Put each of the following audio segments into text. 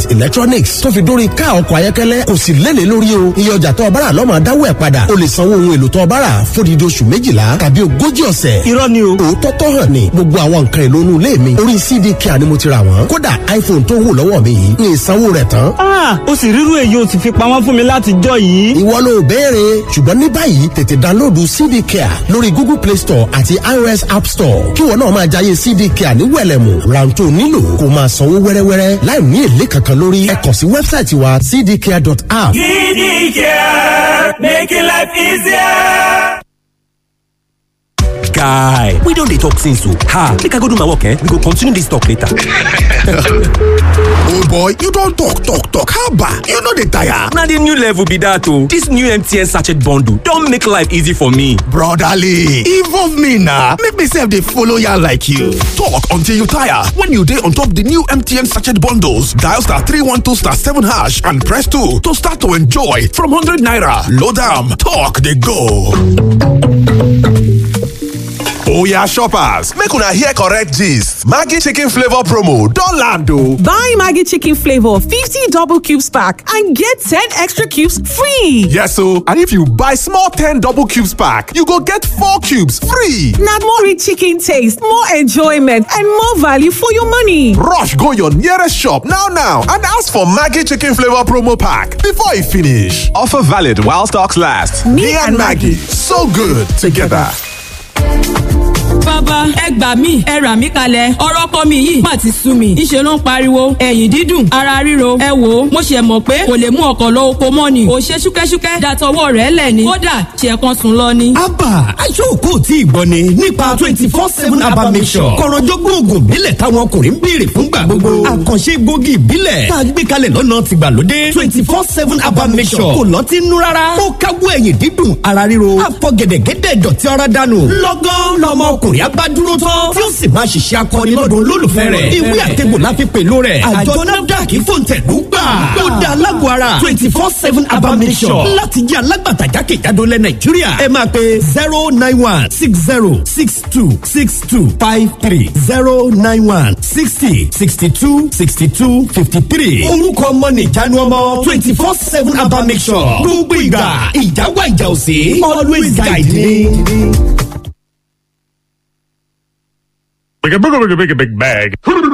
electronics tó fi dórí ká ọkọ̀ ayọ́kẹ́lẹ́ kò sì lélẹ̀ lórí o iye ọjà tó ọbára lọ́mọ adáwọ̀ ẹ̀ padà o lè sanwó ohun èlò tó ọbára fódìdí oṣù méjìlá tàbí ogójì ọ̀sẹ̀. irọ́ ni o. òótọ́ tó hàn ní gbogbo àwọn nǹkan èlò inú ilé mi orí cdk ni mo ti rà wọ́n kódà iphone tó wù lọ́wọ́ mi yìí ní ìsanwó rẹ̀ tán. ah o sì rírú èyí o sì fi pamọ́ fún mi láti jọ yìí. ìwọ ló béèrè ṣùgbọ́n ní báyìí tètè dánlóòdù cdk lórí google play store àti ios app store kí wọn náà máa jayé cdk ní wẹ̀lẹ̀mù rántó nílò kó máa sanwó wẹ́rẹ́wẹ́rẹ́ láì ní èlé kankan lórí ẹ kàn sí wẹ́bsáìtì wa cdk.app. Care, making life easier. guy we don dey talk since o ha make i go do my work eh we go continue this talk later. old boy you don talk talk talk haba you no dey tire. na the new level be that o this new mtn sachet bundle don make life easy for me. brotherly involve me na make me sef dey follow yarn like you. talk until you tire when you dey on top the new mtn sachet bundles dial star three one two star seven hash and press two to start to enjoy from hundred naira load am talk dey go. Oya shoppers, make una hear correct gist. Maggi chicken flavor promo don land o. Buy Maggie Chicken Flavor 50 double cubes pack and get 10 extra cubes free. Yes o, and if you buy small 10 double cubes pack, you go get 4 cubes free. Now more rich chicken taste, more enjoyment, and more value for your money. Rush go your nearest shop now now and ask for Maggi chicken flavor promo pack before e finish. Offer valid while stocks last. Me and Maggie, so good together. bàbá ẹ gbà mí ẹ rà mí kalẹ̀ ọ̀rọ̀ ọkọ mi yìí má ti sú mi ńṣe ló ń pariwo ẹ̀yìn dídùn ara ríro ẹ wò ó mo ṣe mọ̀ pé kò lè mú ọkọ̀ lọ oko mọ́ ni ò ṣe ṣúkẹ́ṣúkẹ́ dàtọwọ́ rẹ̀ lẹ̀ ni kódà ṣe kan sùn lọ ni. abba aṣọ́kò tí ìgbọ́ ni nípa twenty four seven abba mission kọ̀rọ̀jọ́gbọ́n oògùn ìbílẹ̀ táwọn ọkùnrin ń béèrè fúngbà gbogbo àkànṣe gbòógì ìbílẹ̀ tá a gbé kalẹ̀ lọ́nà tìgbàlódé twenty four seven abba mission kò lọ́tí nú rárá ó káwọ́ ẹ̀yìn dídùn ara ríro àfọ̀gẹ̀dẹ̀gẹ̀dẹ̀ dọ̀tí ara dànù lọ́gán lọ́mọ ọkùnrin abá dúró tán tí ó sì máa ṣiṣẹ́ akọni lọ́dún olólùfẹ́ rẹ̀ ìwé àtẹ̀gbò láfi pẹ̀lú rẹ̀ àjọ nafdac fòǹtẹ̀lú gbà ó dá alágọ̀ ara twenty four seven abamisọ̀ láti jẹ́ alágbàtà jákèjádò lẹ̀ nàìjíríà ẹ máa pe zero nine one six zero six two six two five three zero nine one sixty sixty two sixty two fifty three orúkọ ọmọ nìjánu ọmọ twenty four seven abamisọ̀ gbogbo ìgbà ìjáwá ìjà òsè always guide me. Like a big, big, big, big bag.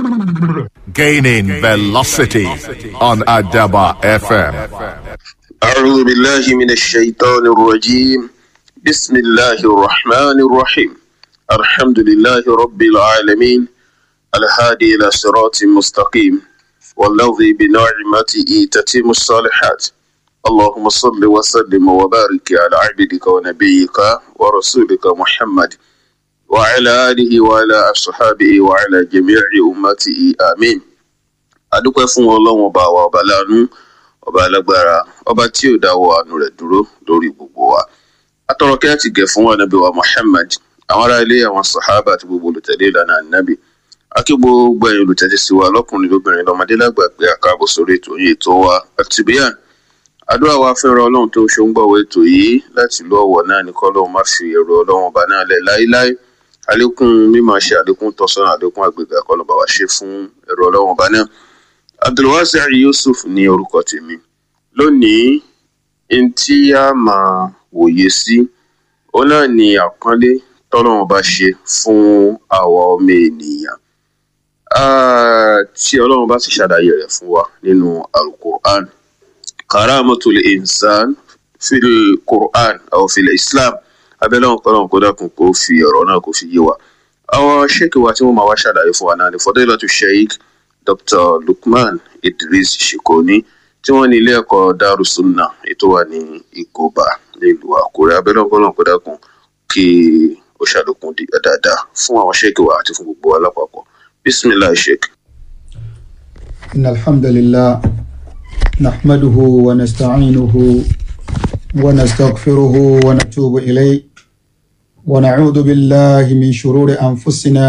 Gaining velocity on Adaba FM. أعوذ بالله من الشيطان الرجيم بسم الله الرحمن الرحيم الحمد لله رب العالمين الهادي إلى صراط مستقيم والذي بنعمته تتم الصالحات اللهم صل وسلم وبارك على عبدك ونبيك ورسولك محمد وعلى آله وعلى أصحابه وعلى جميع أمته آمين adúpẹ́ fún ọlọ́run ọba wa ọba láàánú ọba alágbára ọba tí ò dáwọ́ àánú rẹ̀ dúró lórí gbogbo wa atọ́rọ̀kẹ́ àti gẹ̀ fún ànábì wa muhammad àwọn ará ilé àwọn sàhábà àti gbogbo olùtẹ̀lé ìlànà ànábì akí gbogbo ẹ̀yin olùtẹ̀lé sí wa lọ́kùnrin lóbìnrin lọ́mọdé lágbà pé àkàbọ̀ sórí ètò yìí ètò wa àtìbíyàn àdúrà wa fẹ́ràn ọlọ́run tó ṣe ń gbọ̀wọ́ ètò yìí láti lọ ọ̀wọ̀ náà ní kọ́lọ́run má fi ẹ̀rọ ọlọ́run ọba náà lẹ̀ láíláí àlékún mímọ̀ ṣe àlékún tọ́sọ́nà àlékún àgbègbè àkọlọ́ba wa ṣe fún ẹ̀rọ ọlọ́run ọba náà abdulwasi yusuf ní orúkọ tèmi lónìí n tí a máa wòye sí òun náà ni àpọ́nlé tọ́lọ́run bá ṣe fún àwa ọmọ ènìyàn Ah, tí ọlọ́run bá sì ṣàlàyé rẹ̀ fún wa nínú alukur'an karamatul insan fil qur'an aw fil islam abẹ́lẹ́ wọn kọ́lọ́run kó dákun kó fi ọ̀rọ̀ náà kó fi yé wa àwọn ṣéèkì wa tí wọ́n máa wá ṣàlàyé fún wa náà ni fọdẹ́lọ́tù sheikh dr lukman idris shikoni tí wọ́n ní ilé ẹ̀kọ́ darussunna ètò wà ní ìkóbá nílùú àkúrẹ́ abẹ́lẹ́ wọn kọ́lọ́run kó dákun kí ó ṣàlékún di- dáadáa fún àwọn ṣéèkì wa àti fún gbogbo wa lápapọ̀ bisimilahi sheikh. إن الحمد لله نحمده ونستعينه ونستغفره ونتوب إليه ونعوذ بالله من شرور أنفسنا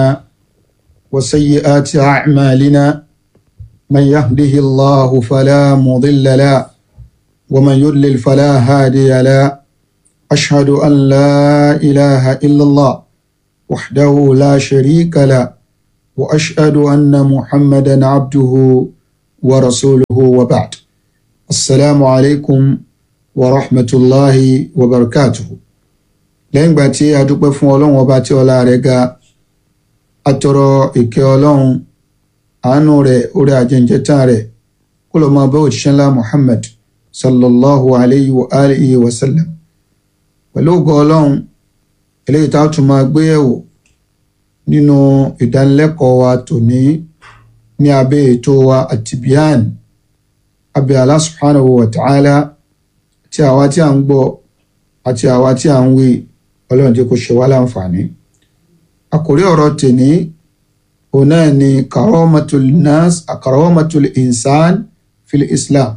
وسيئات أعمالنا من يهده الله فلا مضل له ومن يضلل فلا هادي له أشهد أن لا إله إلا الله وحده لا شريك له واشهد ان محمدا عبده ورسوله وبعد السلام عليكم ورحمة الله وبركاته lẹ́yìn ìgbà tí a dúpẹ́ fún ọlọ́run ọba tí ọlá rẹ̀ ga atọrọ ìkẹ́ ọlọ́run àánú rẹ̀ orí ajẹ́njẹ́tàn rẹ̀ kó lọ́ọ́ máa bá òjíṣẹ́ ńlá muhammad sallallahu alayhi wa alihi wa sallam pẹ̀lú ògo ọlọ́run eléyìí tá a tún máa gbé yẹ̀wò nínú ìdánilẹ́kọ̀ọ́ wa tòní ní abẹ́ ètò wa àtìbíàn abẹ́ Allah subhanahu wa ta'ala tí àwa tí a ń gbọ́ àti àwa tí a ń wí ọlọ́run tí kò ṣe wá láǹfààní àkórí ọ̀rọ̀ tèní òun náà ni karamatul nas karamatul insan fil islam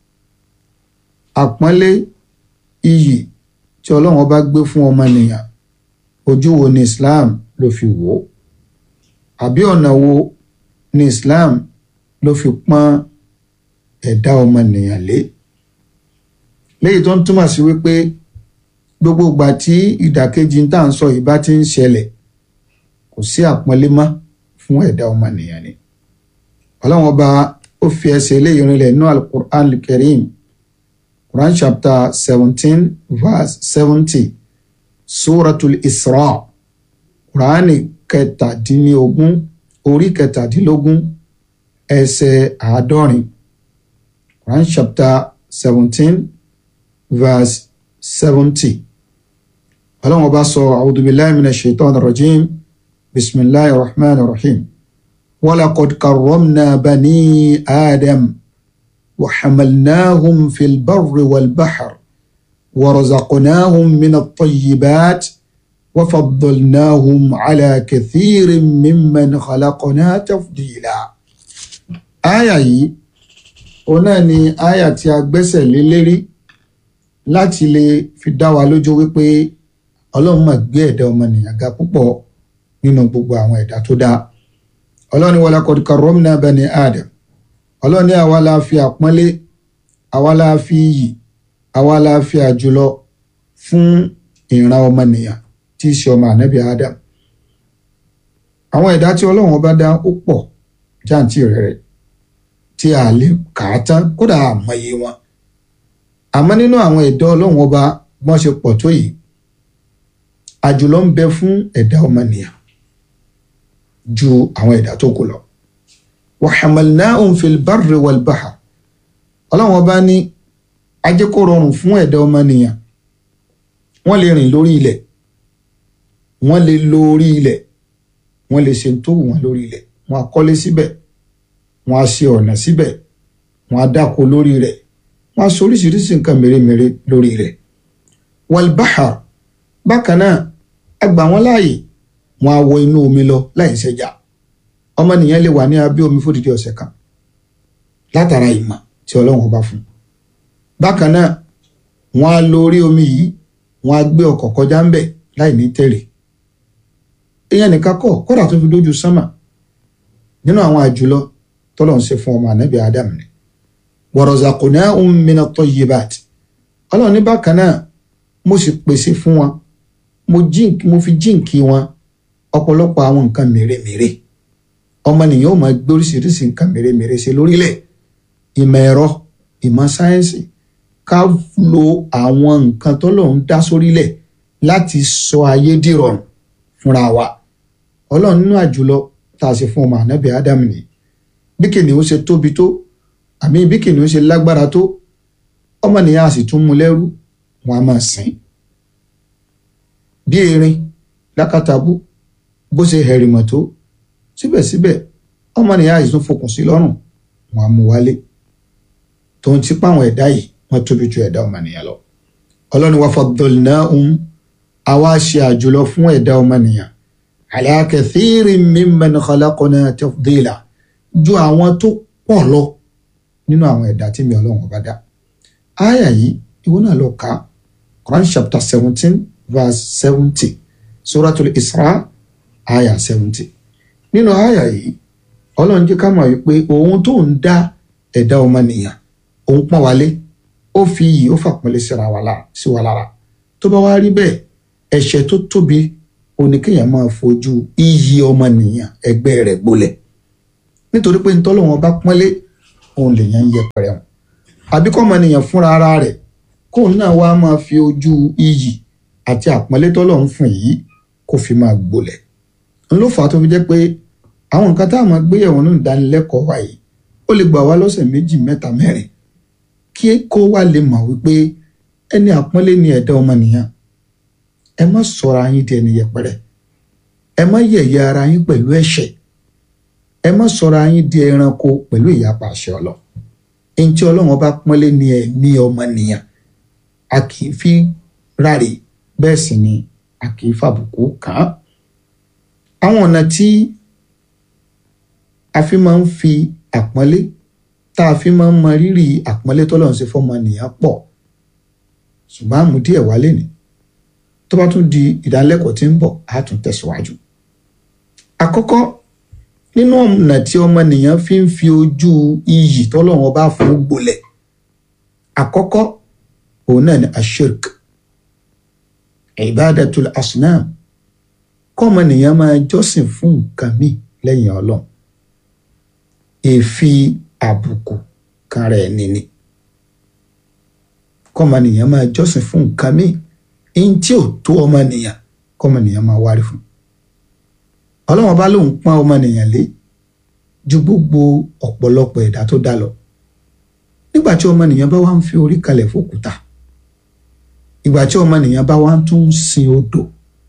àpọ́nlé iyì tí ọlọ́run bá gbé fún ọmọnìyàn ojú wo ni islam ló fi wò ó àbí ọ̀nà wo ni islam ló fi pọ́n ẹ̀dá ọmọnìyàn lé léyìí tó ń túmọ̀ sí wípé gbogbo ìgbà tí ìdàkejì tá à ń sọ yìí bá ti ń ṣẹlẹ̀ kò sí àpọ́nlé mọ́ fún ẹ̀dá ọmọnìyàn ni ọlọ́run ọba ó fi ẹsẹ̀ eléyìí rinlẹ̀ nínú alukur'an kareem quran chapter seventeen verse seventy suratul isra quran kẹtàdínlógún orí kẹtàdínlógún ẹsẹ̀ àádọ́rin quran chapter seventeen verse seventy ọlọ́run ọba sọ a'udhu billahi minash shaitani rajim bisimilahi rahman rahim walaqad karramna bani adam وحملناهم في البر والبحر ورزقناهم من الطيبات وفضلناهم على كثير ممن خلقنا تفضيلا آية yìí òun náà ni àyà tí a gbẹ́sẹ̀ lé lérí láti lè fi dá wa lójú wípé ọlọ́run máa gbé ẹ̀dá ọmọnìyàn ga púpọ̀ nínú gbogbo àwọn ẹ̀dá tó dá ọlọ́run ní walaqad karramna bani Adam ọlọ́run ní àwa la fi àpọ́nlé àwa la fi iyì àwa la fi àjùlọ fún ìran ọmọnìyàn tí í ṣe ọmọ ànábì Adam àwọn ẹ̀dá tí ọlọ́run ọba dá ó pọ̀ jáǹtì rẹ̀ tí a lè kà á tán kódà àmọye wọn àmọ́ nínú àwọn ẹ̀dá ọlọ́run ọba wọ́n ṣe pọ̀ tó yìí àjùlọ ń bẹ fún ẹ̀dá ọmọnìyàn ju àwọn ẹ̀dá tó kù lọ wàhámàlnáhùn fìlbárì wàlbáhà ọlọ́run ọba ní ajé kó rọrùn fún ẹ̀dá ọmọnìyàn wọ́n lè rìn lórí ilẹ̀ wọ́n lè lórí ilẹ̀ wọ́n lè ṣe tó wù wọ́n lórí ilẹ̀ wọ́n á kọ́lé síbẹ̀ wọ́n á ṣe ọ̀nà síbẹ̀ wọ́n á dáko lórí rẹ̀ wọ́n á ṣe oríṣiríṣi nǹkan mèremère lórí rẹ̀ wàlbáhà bákan náà a gbà wọ́n láàyè wọ́n á wọ inú omi lọ láì ṣẹjà ọmọnìyàn lè wà ní abẹ́ omi fódìdí ọ̀sẹ̀ kan látara ìmọ̀ tí ọlọ́run ọba fún bákan náà wọ́n á lo orí omi yìí wọ́n á gbé ọkọ̀ kọjá ń bẹ̀ láì ní tẹ̀rẹ̀ ìyẹn nìkan kọ́ kódà tó fi dójú sánmà nínú àwọn àjùlọ tọ́lọ̀ ń ṣe fún ọmọ ànábì Adam ni warazaqnahum mina tayyibat ọlọ́run ní bákan náà mo sì pèsè fún wọn mo fi jíǹkì wọn ọ̀pọ̀lọpọ̀ àwọn nǹkan mèremère ọmọnìyàn ó máa gbé oríṣiríṣi nǹkan mèremère ṣe lórílẹ̀ ìmọ̀ ẹ̀rọ ìmọ̀ sáyẹ́nsì ká lo àwọn nǹkan tọ́lọ́run dá sórílẹ̀ láti sọ ayé dìrọ̀rùn fúnra wa ọlọ́run nínú àjùlọ tá a ṣe fún ọmọ ànábì ádámù ni bí kìnìún ṣe tóbi tó àmì bí kìnìún ṣe lágbára tó ọmọnìyàn a sì tún mú lẹ́rú wọn a máa sìn bí erin lákàtàbú bó ṣe hẹ̀rìmọ̀ tó síbẹ̀síbẹ̀ ọmọnìyàn àìsàn fokùn sí lọ́rùn wọn á mú wálé tó ń tipa àwọn ẹ̀dá yìí wọ́n tóbi ju ẹ̀dá ọmọnìyàn lọ. ọlọ́ni wa faddalnahum àwa ṣe àjùlọ fún ẹ̀dá ọmọnìyàn ala kathirin mimman khalaqna tafdila ju àwọn tó pọ̀ lọ nínú àwọn ẹ̀dá tí mi ọlọ́run bá dá. àyà yìí ìwọ náà lọ kà Quran chapter seventeen verse seventy suratul Isra àyà seventy nínú àyà yìí ọlọ́run jẹ́ ká mọ̀ wípé òun tó ń dá ẹ̀dá ọmọnìyàn òun pọ́n wálé ó fi iyì ó fàpọ́nlé síra wa lára sí wa lára tó bá wá rí bẹ́ẹ̀ ẹ̀ṣẹ̀ tó tóbi oníkéèyàn máa fojú iyì ọmọnìyàn ẹgbẹ́ rẹ̀ gbolẹ̀ nítorí pé ntọ́lọ́wọ́n bá pọ́nlé òun lèèyàn ń yẹpẹrẹ wọn àbí kọ́ ọmọnìyàn fúnra ara rẹ̀ kóun náà wá máa fi ojú iyì àti àpọ́nlé tọ́lọ́run fún yìí kó fi máa gbolẹ̀ n ló fà á tó fi jẹ́ pé àwọn nǹkan tá a máa gbé yẹ̀wò nínú ìdánilẹ́kọ̀ọ́ wa yìí ó lè gbà wá lọ́sẹ̀ méjì mẹ́ta mẹ́rin kí kó wá lè mọ̀ wípé ẹni àpọ́nlé ni ẹ̀dá ọmọnìyàn ẹ má sọra yín di ẹni yẹpẹrẹ ẹ má yẹ̀yẹ́ ara yín pẹ̀lú ẹ̀ṣẹ̀ ẹ má sọra yín di ẹranko pẹ̀lú ìyapa àṣẹ ọlọ ẹni tí ọlọ́run bá pọ́nlé ni ẹ̀mí ọmọnìyàn a kì í fi ráre bẹ́ẹ̀ sì ni a kì í fàbùkù kàn án àwọn ọ̀nà tí a fi máa ń fi àpọ́nlé tá a fi máa ń mọ rírì àpọ́nlé tọ́lọ́run ṣe fọ́mọnìyàn pọ̀ ṣùgbọ́n àmú díẹ̀ wálé ni tó bá tún di ìdánilẹ́kọ̀ọ́ tí ń bọ̀ á tún tẹ̀síwájú. àkọ́kọ́ nínú ọ̀nà tí ọmọnìyàn fi ń fi ojú iyì tọ́lọ́run ọba fún gbolẹ̀ àkọ́kọ́ òun náà ni ashirk ibadatul asnam kọ́mọnìyàn máa jọ́sìn fún nǹkan míì lẹ́yìn ọlọ́run èéfi àbùkù kan rẹ̀ nìní kọ́mọnìyàn máa jọ́sìn fún nǹkan míì ẹni tí ò tó ọmọnìyàn kọ́mọnìyàn máa wárí fún ọlọ́wọ́n bá lóun pọ́n ọmọnìyàn lé ju gbogbo ọ̀pọ̀lọpọ̀ ẹ̀dá tó dá lọ nígbà tí ọmọnìyàn bá wá ń fi orí kalẹ̀ fòkúta ìgbà tí ọmọnìyàn bá wá ń tún sin odò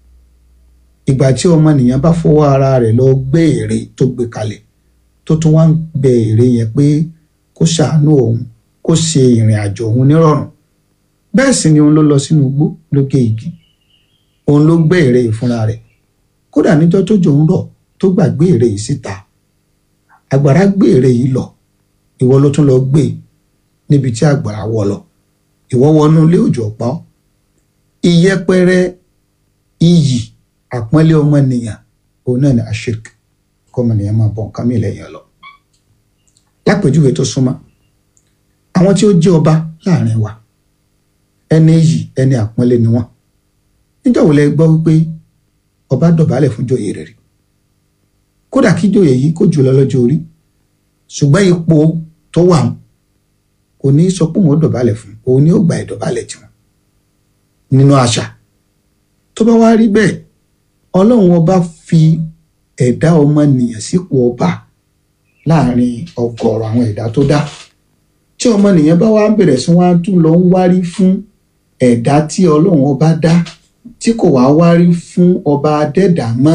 ìgbà tí ọmọnìyàn bá fọwọ́ ara rẹ̀ lọ gbé ère tó gbé kalẹ̀ tó tún wá ń bẹ ère yẹn pé kó ṣàánú òun kó ṣe ìrìn àjò òun nírọ̀rùn bẹ́ẹ̀ sì ni òun ló lọ sínú igbó ló gé igi òun ló gbé ère yìí fúnra rẹ̀ kódà níjọ́ tó jò ń rọ̀ tó gbàgbé ère yìí síta àgbàrá gbé ère yìí lọ ìwọ ló tún lọ gbé níbi tí àgbàrá wọ lọ ìwọ wọnú ilé òjò pa ọ́ ìyẹpẹrẹ iyì àpọ́nlé ọmọnìyàn òun náà ni àṣírk kọ́mọnìyàn máa bọ̀ nǹkan mi lẹ́yìn ọlọ lápèjúwe tó súnmọ́ àwọn tí ó jẹ́ ọba láàrin wa ẹni yìí ẹni àpọ́nlé ni wọ́n níjọ́ wo lẹ gbọ́ wípé ọba dọ̀bálẹ̀ fún jòyè rẹ̀ rí kódà kí jòyè yìí kó jùlọ lọ́jọ́ orí ṣùgbọ́n ipò tó wà kò ní sọ pé òun ó dọ̀bálẹ̀ fún òun ni ó gba ìdọ̀bálẹ̀ tiwọn nínú àṣà tó bá wá rí bẹ́ẹ̀ ọlọ́run ọba fi ẹ̀dá ọmọnìyàn sípò ọba láàrin ọgọ́rọ̀ àwọn ẹ̀dá tó dá tí ọmọnìyàn bá wá bẹ̀rẹ̀ sí wá tún lọ ń wárí fún ẹ̀dá tí ọlọ́run ọba dá tí kò wá wárí fún ọba adẹ́dà mọ́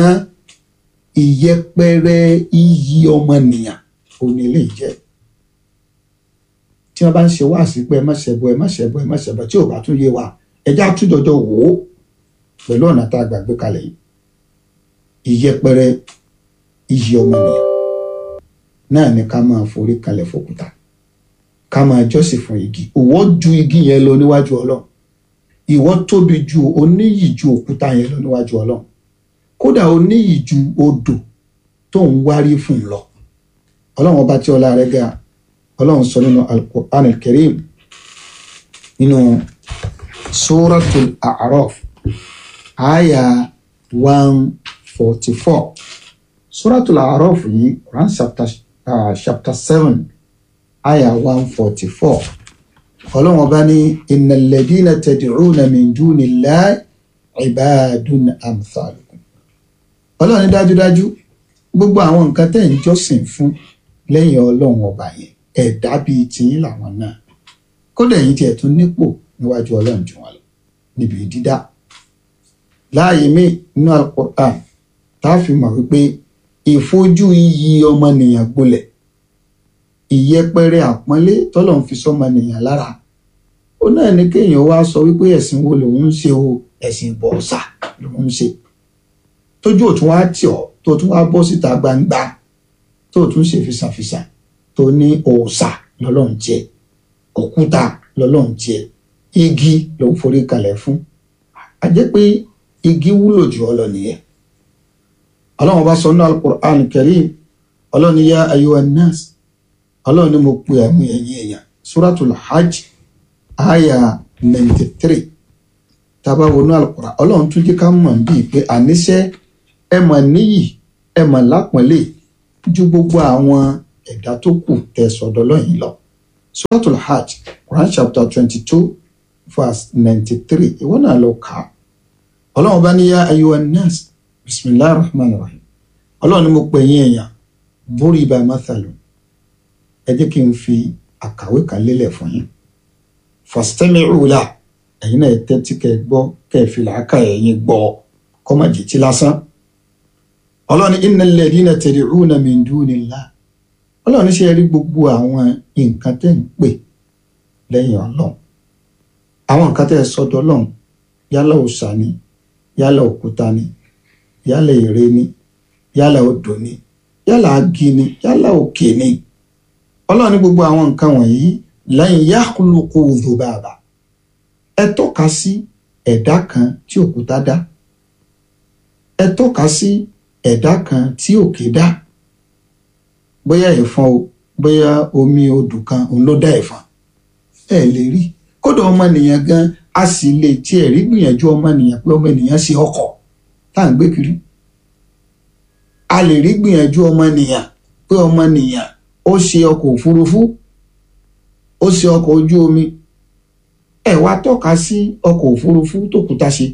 ìyẹpẹrẹ iyì ọmọnìyàn òní lè jẹ́ tí wọ́n bá ń ṣe wá sí pé ẹ má ṣẹbọ ẹ má ṣẹbọ ẹ má ṣẹbọ tí ò bá tún yé wa ẹjẹ́ àtúndọ̀jọ́ wò ó pẹ̀lú ọ̀nà tá a gbàgbé kalẹ̀ yìí ìyẹpẹrẹ iyì ọmọnìyàn náà ni ká máa forí kalẹ̀ fòkúta ká máa jọ́sìn fún igi ìwọ ju igi yẹn lọ níwájú ọlọ́run ìwọ tóbi ju oníyì ju òkúta yẹn lọ níwájú ọlọ́run kódà oníyì ju odò tó ń wárí fún un lọ ọlọ́run ọba tí ọlá rẹ̀ ga ọlọ́run sọ nínú al-Qur'an al-Karim nínú suratul A'raf aya one forty four suratul A'raf yìí Quran chapter uh, chapter seven aya one forty four ọlọ́run ọba ní innal ladina tad'una min dunillahi ibadun amthalukum ọlọ́run ní dájúdájú gbogbo àwọn nǹkan tẹ̀ ń jọ́sìn fún lẹ́yìn ọlọ́run ọba yẹn ẹ̀dá bíi tiyín làwọn náà kódà ẹ̀yin tiẹ̀ tún nípò níwájú ọlọ́run jù wọn lọ níbi dídá láàyè mí nínú Al-Qur'an tá a fi mọ̀ wípé ìfojú iyì ọmọnìyàn gbolẹ̀ ìyẹpẹrẹ àpọ́nlé tọ́lọ́run fi sọmọnìyàn lára ó náà ní kéèyàn wá sọ wípé ẹ̀sìn wo lòun ń ṣe o ẹ̀sìn ìbọ̀ọ̀sà lòun ń ṣe tójú òtún wá tì ọ́ tó tún wá bọ́ síta gbangba tó tún ṣe fisàfisà tó ní òòṣà lọ́lọ́run jẹ òkúta lọ́lọ́run jẹ igi ló ń forí kalẹ̀ fún a jẹ́ pé igi wúlò jù ọ lọ nìyẹn ọlọ́run bá sọ ní al-Qur'an Karim ọlọ́run ní yá ayyuhan nas ọlọ́run ní mo pe ẹ̀mú ẹ̀yìn èèyàn suratul hajj aya ninety three tábà wọnú al-Qur'an ọlọ́run tún jẹ́ ká mọ̀ bíi pé àníṣe ẹ mọ̀ níyì ẹ mọ̀ lápọ̀nlé ju gbogbo àwọn ẹ̀dá tó kù tẹ́ sọ́dọ̀ lọ́yìn lọ. suratul hajj quran chapter twenty two verse ninety three ìwọ náà lọ kà á. ọlọ́run bá ní yá ayyuhan nas bisimilahi rahman rahim ọlọ́run ni mo pè yín èèyàn bórí ibà mathalu ẹ jẹ́ kí n fi àkàwé kan lélẹ̀ fún yín fastami'u la ẹ̀yin náà tẹ́tí kẹ́ ẹ gbọ́ kẹ́ ẹ fi làákà ẹ̀yin gbọ́ kọ́ má jẹ́ tí lásán ọlọ́run ní innal ladina tad'una min dunillah ọlọ́run ní ṣe rí gbogbo àwọn nǹkan tẹ́ ń pè lẹ́yìn ọlọ́run àwọn nǹkan tẹ́ ẹ sọ́dọ̀ ọlọ́run yálà òòṣà ni yálà òkúta ni yálà ère ni yálà odò ni yálà agi ni yálà òkè ni ọlọ́run ní gbogbo àwọn nǹkan wọ̀nyí lan yakhluqu dhubaba ẹ tọ́ka sí ẹ̀dá kan tí òkúta dá ẹ tọ́ka sí ẹ̀dá kan tí òkè dá bóyá ẹ̀fọn o bóyá omi odò kan òun ló dá ẹ̀fọn ẹ lè rí kódà ọmọnìyàn gan a sì lè tiẹ̀ rí gbìyànjú ọmọnìyàn pé ọmọnìyàn ṣe ọkọ̀ tá à ń gbé kiri a lè rí gbìyànjú ọmọnìyàn pé ọmọnìyàn ó ṣe ọkọ̀ òfurufú ó ṣe ọkọ̀ ojú omi ẹ wá tọ́ka sí ọkọ̀ òfurufú tó kúta ṣe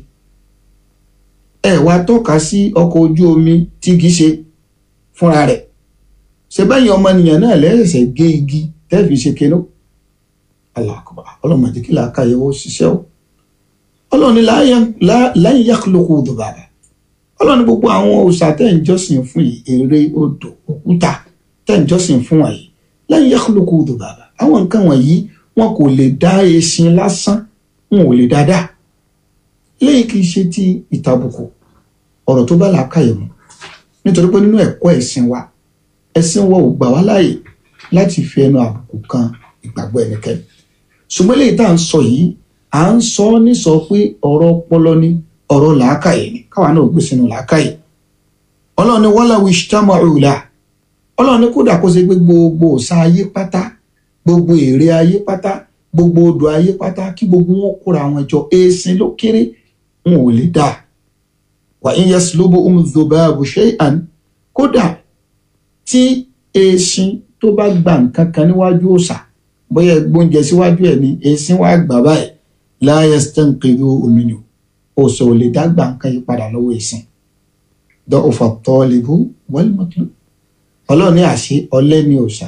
ẹ wá tọ́ka sí ọkọ̀ ojú omi tí kì í ṣe fúnra rẹ̀ ṣe bẹ́yìn ọmọnìyàn náà lẹ́sẹ̀ gé igi tẹ́ẹ̀fì ṣe kéno alákọ̀ọ́bà ọlọ́mọdé kí làákà yẹ wọ́n ṣiṣẹ́ o ọlọ́ni láyé yàkúlòkù dùbàbà ọlọ́ni gbogbo àwọn òòṣà tẹ́ ń jọ́sìn fún yìí eré odò òkúta tẹ́ ń jọ́sìn fún wọn yìí láyé yàkúlòkù dùbàbà àwọn nǹkan wọ̀nyí wọn kò lè dá eṣin lásán wọn ò lè dáadáa léyìí kì í ṣe ti ìtàbùkù ọ̀rọ̀ tó bá làákàyè mu nítorí pé nínú ẹ̀kọ́ ẹ̀sìn wa ẹ̀sìn wa ò gbà wá láàyè láti fi ẹnu àbùkù kan ìgbàgbọ́ ẹnikẹ́ni ṣùgbọ́n léyìí tá à ń sọ yìí à ń sọ ọ́ ní sọ pé ọ̀rọ̀ ọpọlọ ni ọ̀rọ̀ làákàyè ni káwa náà gbé sínú làákàyè ọlọ́run ni wọ́n láwùí ṣtámọ̀rùlà ọlọ́run ni kódà kó ṣe pé gbogbo òòṣà ayé pátá gbogbo ère ayé pátá gbogbo odò ayé pátá kí gbogbo wọn kóra àwọn jọ èèsìn ló kéré wọn ò lè dá wà ń yẹ sílóbù umdhubabu shay'an kódà tí èèsìn tó bá gba nǹkan kan níwájú òòṣà bóyá gbóúnjẹ síwájú ẹ̀ ní èèsìn wàá gbà báyìí la yastanqidhu minhu òòṣà ò lè dá gbà nǹkan yí padà lọ́wọ́ èèsìn da'ufa at-talibu wal matlub ọlọ́ọ̀ni àṣẹ ọlẹ́ ní òòṣà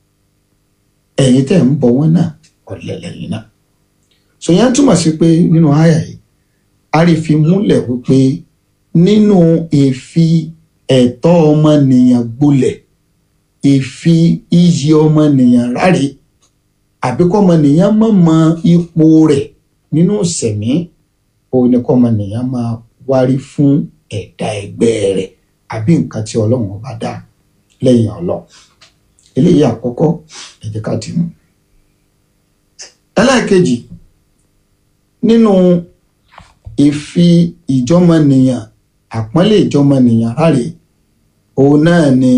ẹ̀yin tẹ̀ ń bọ̀ wọ́n náà ọ̀lẹ lẹ́yìn náà sòyẹn túmọ̀ sí pé nínú àyà yìí a rí fi múlẹ̀ wípé nínú ìfi ẹ̀tọ́ ọmọnìyàn gbolẹ̀ ìfi iyì ọmọnìyàn ráre àbí kọ́mọnìyàn mọ̀ mọ ipò rẹ̀ nínú sẹ̀mí òun ni kọ́mọnìyàn máa wárí fún ẹ̀dá ẹgbẹ́ rẹ̀ àbí nǹkan tí ọlọ́run ọba dá lẹ́yìn ọlọ́run eléyìí àkọ́kọ́ ẹ jẹ́ ká dì mú. ẹlẹ́ẹ̀kejì nínú ìfi ìjọmọnìyàn àpọ́nlé ìjọmọnìyàn ráre òun náà ni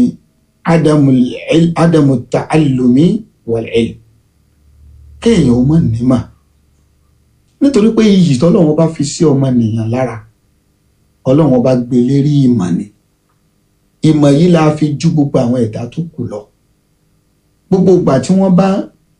ádámù ta'allumi wal ilm kéèyàn ó mọ̀ nímà nítorí pé iyì tọ́lọ́run bá fi sí ọmọnìyàn lára ọlọ́run ọba gbé lérí ìmọ̀ ni ìmọ̀ yìí la fi ju gbogbo àwọn ẹ̀dá tó kù lọ gbogbo ìgbà tí wọ́n bá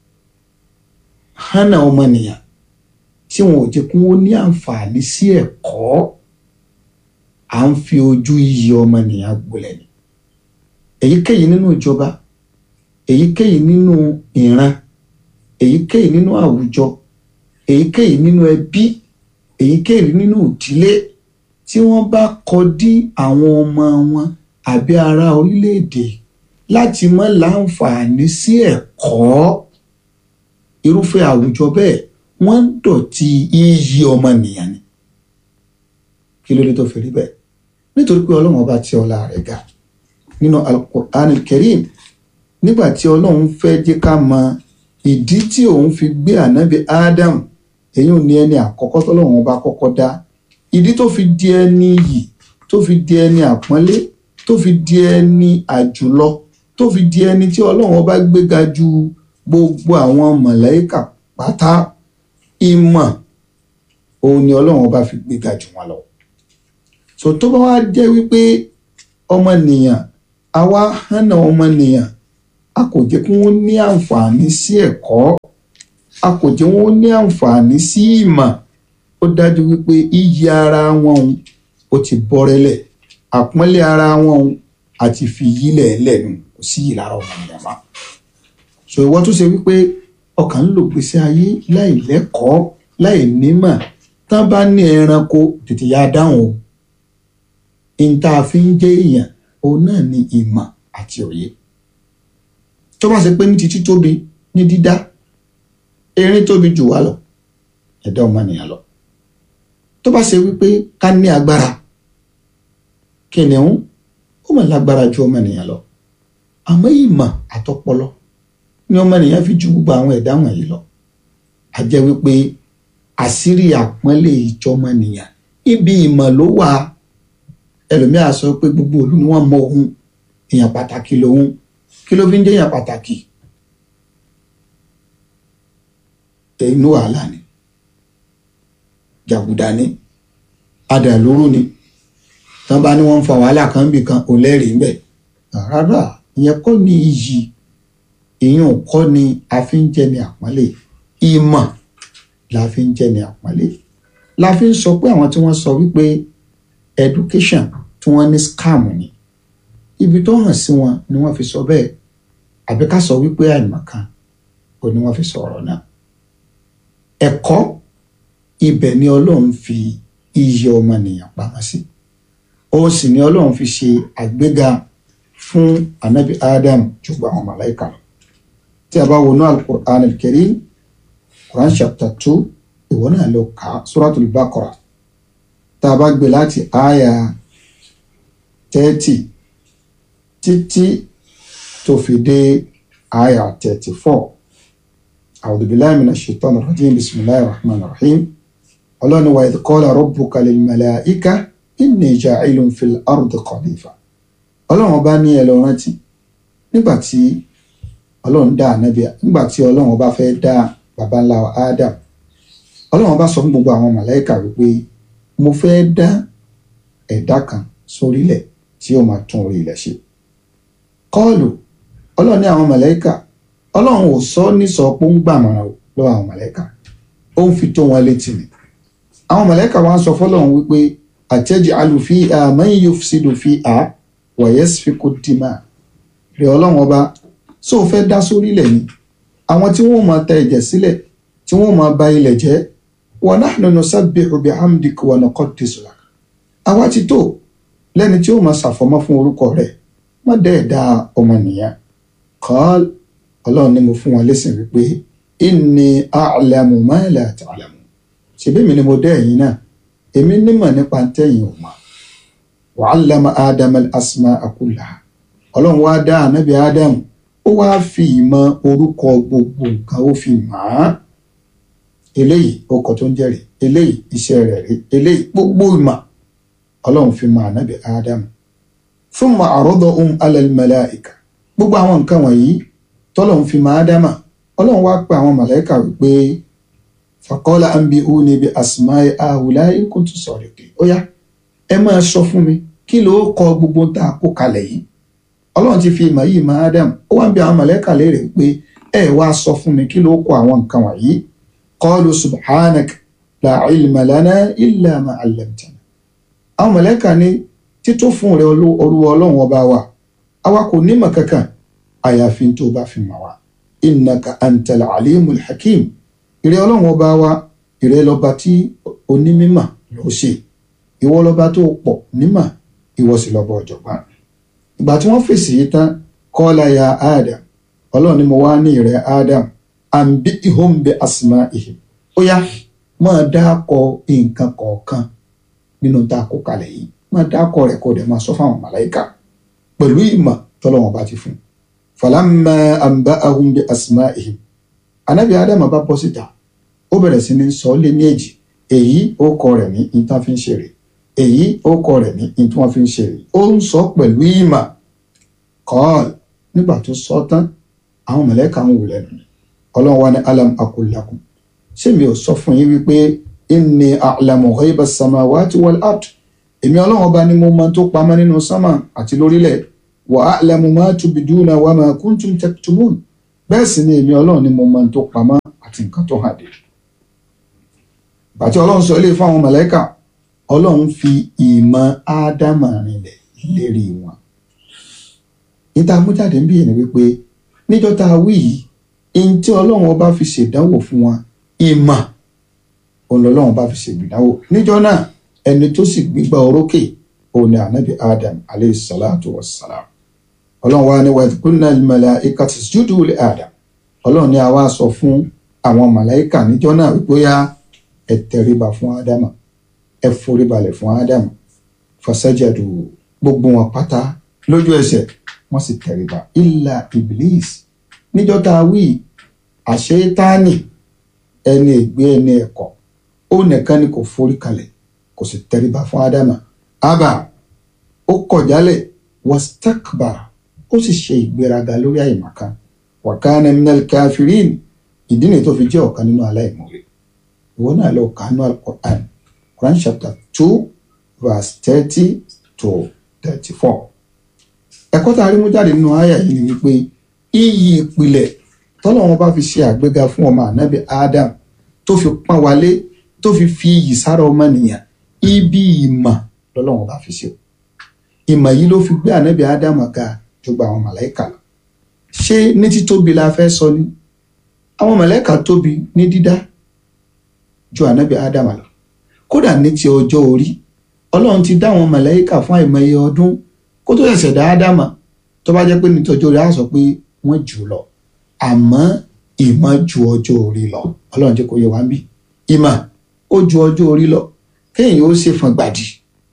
hánà ọmọnìyàn tí wọn ò jẹ́ kí wọ́n ní àǹfààní sí ẹ̀kọ́ à ń fi ojú iyì ọmọnìyàn gbolẹ̀ ni èyíkéyìí nínú ìjọba èyíkéyìí nínú ìran èyíkéyìí nínú àwùjọ èyíkéyìí nínú ẹbí èyíkéyìí nínú ìdílé tí wọ́n bá kọ dí àwọn ọmọ wọn àbí ará orílẹ̀-èdè láti mọ́ láǹfààní sí ẹ̀kọ́ irúfẹ́ àwùjọ bẹ́ẹ̀ wọ́n ń dọ̀tí iyì ọmọnìyàn ni kí ló dé tó fi rí bẹ́ẹ̀ nítorí pé ọlọ́run ọba tí ọlá rẹ̀ ga nínú alukur'an kerim nígbà tí ọlọ́run fẹ́ jẹ́ ká mọ ìdí tí òun fi gbé ànábì adam èyí ò ní ẹni àkọ́kọ́ tọ́lọ́run ọba kọ́kọ́ dá ìdí tó fi di ẹni yìí tó fi di ẹni àpọ́nlé tó fi di ẹni àjùlọ tó fi di ẹni tí ọlọ́run ọba gbéga ju gbogbo àwọn mọ̀lẹ́kà pátá ìmọ̀ òun ni ọlọ́run ọba fi gbéga jù wọn lọ. so tó bá wá jẹ́ wípé ọmọnìyàn àwa hànà ọmọnìyàn a kò jẹ́ kí wọ́n ní àǹfààní sí ẹ̀kọ́ a kò jẹ́ wọ́n ní àǹfààní sí ìmọ̀ ó dájú wípé iyì ara wọn òun ó ti bọ́rẹ́lẹ̀ àpọ́nlé ara wọn òun àti fi yílẹ̀ lẹ́nu kò sí yìí lára ọmọ ènìyàn mọ́ so ìwọ tó ṣe wípé ọkàn ń lò gbèsè ayé láì lẹ́kọ̀ọ́ láì nímọ̀ tán bá ní ẹranko tètè yá dáhùn o ìta fi ń jẹ́ èèyàn òun náà ni ìmọ̀ àti òye tó bá ṣe pé ní títí tóbi ní dídá erin tóbi jù wá lọ ẹ̀dá ọmọnìyàn lọ tó bá ṣe wípé ká ní agbára kìnìún ó mọ̀ lágbára ju ọmọnìyàn lọ àmọ́ ìmọ̀ àtọpọlọ ni ọmọnìyàn fi ju gbogbo àwọn ẹ̀dá wọ̀nyí lọ a jẹ́ wípé àṣírí àpọ́nlé ìjọmọnìyàn ibi ìmọ̀ ló wà ẹlòmíà sọ pé gbogbo òlu ni wọ́n mọ òun èèyàn pàtàkì lòun kí ló fi ń jẹ́ èèyàn pàtàkì inú wàhálà ni jàgùdà ni adàlúrú ni tán bá ní wọ́n ń fa wàhálà kan bì kan ò lẹ́rìí ńbẹ̀ rárá ìyẹn kọ́ ni iyì ìyẹn kọ́ ni a fi ń jẹ́ ni àpọ́nlé ìmọ̀ la fi ń jẹ́ ni àpọ́nlé la fi ń sọ pé àwọn tí wọ́n sọ wípé education tí wọ́n ní scam ni ibi tó hàn sí wọn ni wọ́n fi sọ bẹ́ẹ̀ àbí ká sọ wípé àìmọ̀kan ò ní wọ́n fi sọ ọ̀rọ̀ náà ẹ̀kọ́ ibẹ̀ ni ọlọ́run fi iyì ọmọnìyàn pamọ́ sí òun sì ni ọlọ́run fi ṣe àgbéga fún anabi adam ju gba àwọn màláìka lọ tí a bá wọnú alukur'an al-karim quran chapter two ìwọ náà lọ kà á suratul baqara tá a bá gbé láti àyà thirty títí tó fi dé àyà thirty four a'udhu billahi minash shaitanir rajim bismillahir rahmanir rahim ọlọ́ni wa idh qala rabbuka lil malaika inni ja'ilun fil ardi khalifa ọlọ́run bá ní ẹ lọ rántí nígbà tí ọlọ́run dá ànábì nígbà tí ọlọ́run bá fẹ́ dá baba ńlá Adam ọlọ́run bá sọ fún gbogbo àwọn màláìka wípé mo fẹ́ dá ẹ̀dá kan sórílẹ̀ tí ó máa tún orí ilẹ̀ ṣe kọ́ọ̀lù ọlọ́run ní àwọn màláìka ọlọ́run ò sọ ní sọ pé ó ń gbàmọ̀ràn lọ́wọ́ àwọn màláìka ó ń fi tó wọn létí ni àwọn màláìka wa ń sọ fọlọ́run wípé àtẹ́j'alu fiha man yufsidu fiha wa yasfiku dima rẹ̀ ọlọ́run ọba só o fẹ́ dá sórílẹ̀ ni àwọn tí wọ́n máa ta ẹ̀jẹ̀ sílẹ̀ tí wọ́n máa ba ilẹ̀ jẹ́ wa nahnu nusabbihu bihamdika wa nuqaddisu lak àwa ti tó lẹ́ni tí ó máa ṣàfọ̀mọ́ fún orúkọ rẹ̀ má dẹ́ ẹ̀dá ọmọnìyàn qal ọlọ́run ni mo fún wọn lẹ́sìn wípé inni a'lamu ma la ta'lamu ṣebí mi ni mo dẹ́ ẹ̀yin náà èmi nímọ̀ nípa tẹ́yìn ò mọ̀ wa 'allama ádámà al-asma'a kullaha ọlọ́run wá dá ànábì ádámù ó wá fi ìmọ̀ orúkọ gbogbo nǹkan ó fi mọ̀ á eléyìí ọkọ̀ tó ń jẹ́rìí eléyìí iṣẹ́ rẹ̀ rí eléyìí gbogbo ìmọ̀ ọlọ́run fi mọ̀ ànábì ádámù thumma 'aradahum 'ala al-malā'ika gbogbo àwọn nǹkan wọ̀nyí tọ́lọ́run fi mọ̀ ádámà ọlọ́run wá pe àwọn màláíkà wípé faqala anbi'ūnī bi asmā'i hā'ulā'i in kuntum ṣādiqīn ó yá ẹ máa sọ fún mi kí ló kọ gbogbo tá a kó kalẹ̀ yìí ọlọ́run ti fi ìmọ̀ yìí mọ̀ ádámù ó wá ń bi àwọn màláíkà léèrè pé ẹ wá sọ fún mi kí ló kọ àwọn nǹkan wọ̀nyí qalu subhanaka la ilma lana illa ma 'allamtana àwọn màláíkà ní tító fún rẹ olúwa ọlọ́run ọba wa àwa kò nímọ̀ kankan àyàfi tó bá fi mọ̀ wá innaka antal alimul hakim ìrẹ́ ọlọ́run ọba wa ìrẹ́ lọ́ba tí onímímọ̀ ló ṣe ìwọ lọ́ba tó pọ̀ nímọ̀ ìwọ sì lọ́ba ọ̀jọ̀gbọ́n ìgbà tí wọ́n fèsì yìí tán qala ya Adam ọlọ́run ni mo wá ní ìrẹ́ Adam anbi'hum bi asma'ihim ó yá máa dákọ nǹkan kọ̀ọ̀kan nínú tá a kó kalẹ̀ yìí máa dákọ rẹ̀ kó dẹ̀ máa sọ fáwọn màláìka pẹ̀lú ìmọ̀ tọ́lọ́wọ́n bá ti fún un falamma anba'ahum bi asma'ihim anabi Adam bá bọ́ síta ó bẹ̀rẹ̀ sí ní sọ lé ní èjì èyí ó kọ rẹ̀ ní ìtàn fi ń ṣeré èyí ó kọ rẹ̀ ní ìtàn wọn fi ń ṣeré ó ń sọ pẹ̀lú ìmọ̀ kọ́ọ̀l nígbà tó sọ tán àwọn mọ̀lẹ́ka ń wù lẹ́nu ni ọlọ́run wa ní alam aqul lakum ṣé mi ò sọ fún yín wípé inni a'lamu ghaiba samawati wal ard èmi ọlọ́run ọba ni mo mọ tó pamọ́ nínú sánmà àti lórílẹ̀ wa a'lamu ma tubduna wa ma kuntum taktumun bẹ́ẹ̀ sì ni èmi ọlọ́run ni mo mọ tó pamọ́ àti nǹkan tó hàn dé bàtí ọlọ́run sọ ilé fáwọn mọ̀lẹ́kà ọlọ́run fi ìmọ̀ ádámà rinlẹ̀ lérí wọn níta mújáde ń bí ẹni wípé níjọ́ tá a wí yìí ihun tí ọlọ́run ọba fi ṣèdánwò fún wọn ìmọ̀ òun lọ́lọ́run bá fi ṣègbìdánwò níjọ́ náà ẹni tó sì gbígbà orókè òun ni ànábì adam aleyhi salatu wa salam ọlọ́run wa ni wàá kúnná màláíkà tasjudu li adam ọlọ́run ni a wá sọ fún àwọn màláíkà níjọ́ náà wípé yá ẹ tẹríba fún ádámà ẹ foríbalẹ̀ fún ádámà fasajadu gbogbo wọn pátá lójú ẹsẹ̀ wọ́n sì tẹríba illa iblis níjọ́ tá a wí àṣetáni ẹni ègbé ẹni ẹ̀kọ́ ó nìkan ni kò forí kalẹ̀ kò sì tẹríba fún ádámà ábà ó kọ̀ jálẹ̀ wastakbara ó sì ṣe ìgbéraga lórí àyèmàkan wa kana minal kafirin ìdí nìyí tó fi jẹ́ ọ̀kan nínú aláìmoore ìwọ náà lọ kánú al-Qur'an Quran chapter two verse thirty to thirty-four ẹ̀kọ́ tá a rí mú jáde nínú àyà yìí ni wípé iyì ìpìlẹ̀ tọ́lọ́wọ́n bá fi ṣe àgbéga fún ọmọ ànábì Adam tó fi pọ́n wálé tó fi fi iyì sára ọmọnìyàn ibi ìmọ̀ lọ́lọ́wọ́n bá fi ṣe ìmọ̀ yìí ló fi gbé ànábì Adam ga ju gba àwọn màláìkà lọ ṣé ní títóbi la fẹ́ sọ ni àwọn màláìkà tóbi ní dídá ju ànábì Adam lọ kódà ní ti ọjọ́ orí ọlọ́run ti dá àwọn màláìkà fún àìmọye ọdún kó tó ṣẹ̀ṣẹ̀ dá Ádámà tó bá jẹ́ pé ní tọjọ́ orí á sọ pé wọ́n jù lọ àmọ́ ìmọ̀ ju ọjọ́ orí lọ ọlọ́run jẹ́ kó yẹ wá ń bí ìmọ̀ ó ju ọjọ́ orí lọ kéèyàn ó ṣe fọn gbàdì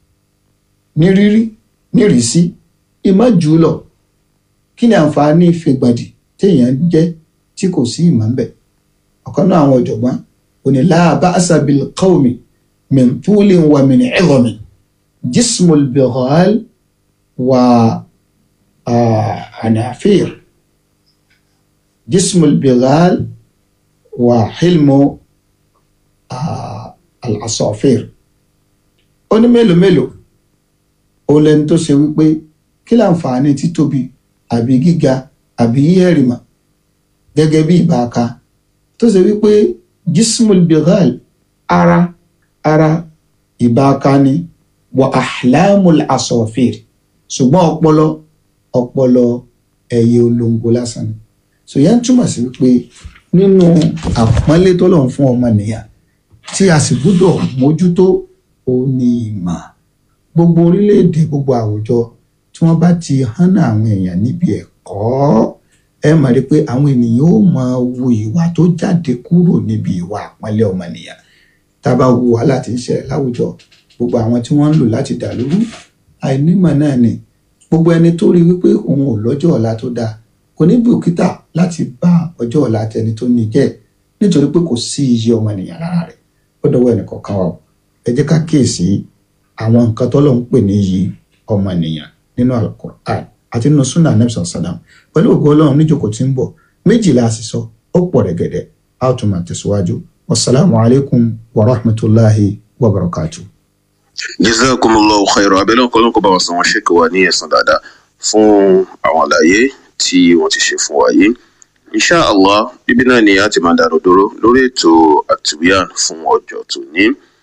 ní rírí ní rísí ìmọ̀ jù lọ kí ni àǹfààní ìfẹ̀gbàdì téèyàn jẹ́ tí kò sí ìmọ̀ ń bẹ̀ ọ̀kan náà àwọn ọ̀jọ̀gbọ́n òní láàbá asabil qawmi min tulin wa min idhamin jismul bighal wa anafir جسم البغال وحلم العصافير ó ní mélòó mélòó òun lẹni tó ṣe wípé kí láǹfààní títóbi àbí gíga àbí yíyẹ̀rìmà gẹ́gẹ́ bí ìbáka tó ṣe wípé jismul bighal ara ara ìbáka ni wa ahlamul asafir ṣùgbọ́n ọpọlọ ọpọlọ ẹyẹ olóńgbò lásán ni so yẹn túmọ̀ sí wípé nínú àpọ́nlé tó lọ́n fún ọmọnìyàn tí a sì gbúdọ̀ mójútó òun ni ìmọ̀ gbogbo orílẹ̀-èdè gbogbo àwùjọ tí wọ́n bá ti hánà àwọn èèyàn níbi ẹ̀kọ́ ẹ mọ̀ rí pé àwọn ènìyàn ó máa wo ìwà tó jáde kúrò níbi ìwà àpọ́nlé ọmọnìyàn tá a bá wo wàhálà tí ń ṣẹlẹ̀ láwùjọ gbogbo àwọn tí wọ́n ń lò láti dà lóru àìnímọ̀ náà ni gbogbo ẹni tó rí wípé òun ò lọ́jọ́ ọ̀la tó dáa kò ní bùkítà láti bá ọjọ́ ọ̀la tẹni tó ní jẹ́ nítorí pé kò sí iye ọmọnìyàn lára rẹ̀ ó dọwọ́ ẹnìkọ̀ọ̀kan wa o ẹ jẹ́ ká kíyèsí àwọn nǹkan tó lọ́n ń pè ní iyì ọmọnìyàn nínú alukur'an àti nínú sunnah nebson sadam pẹ̀lú ògo ọlọ́run níjókòó tí ń bọ̀ méjìlá àṣìṣọ ó pọ̀ rẹ̀gẹ̀dẹ̀ a ó tún máa tẹ̀síwájú wasalaamu alaykum wa rahmatulahi wa barakatuh. jazakumullahu khairan abẹ́lẹ́ ọ̀kọ́ ló ń kọ́ bá wọn san wọn ṣèkè wa ní ẹ̀sán dáadáa fún àwọn àlàyé tí wọ́n ti ṣe fún wa yìí insha allah bíbí náà ni a ti máa dàrú dúró lórí ètò activian fún ọjọ́ tòní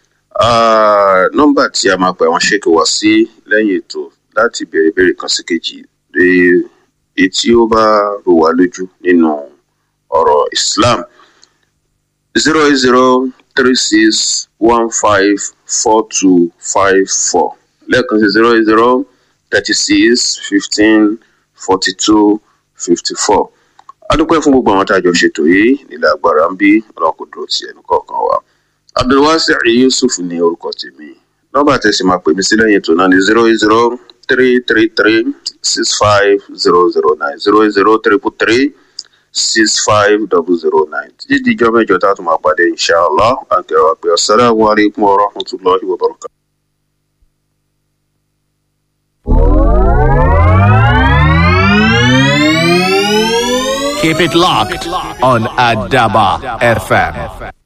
nọ́mbà tí a máa pè àwọn ṣèkè wá sí lẹ́yìn ètò láti béèrè béèrè kan sí kejì èyí tí ó bá rò wá lójú nínú ọ̀rọ̀ islam zero eight zero three six one five four two five four lẹ́ẹ̀kan sí zero eight zero thirty six fifteen forty two fifty four adúpẹ́ fún gbogbo àwọn tá a jọ ṣètò yìí nílẹ̀ agbára ń bí ọlọ́run kò dúró ti ẹnu kọ̀ọ̀kan wa abdulwasi yusuf ní orúkọ tèmi nọ́mbà tẹ̀sí máa pè mí sí lẹ́yìn ètò náà ní zero eight zero three three three six five zero zero nine zero eight zero triple three six five double zero nine títí di ijọ́ mẹ́jọ tá a tún máa pàdé inshallah àǹkẹ́rọ̀ àpè assalamu alaikum wa rahmatulahi wa barakatuh. Keep it locked on Adaba FM.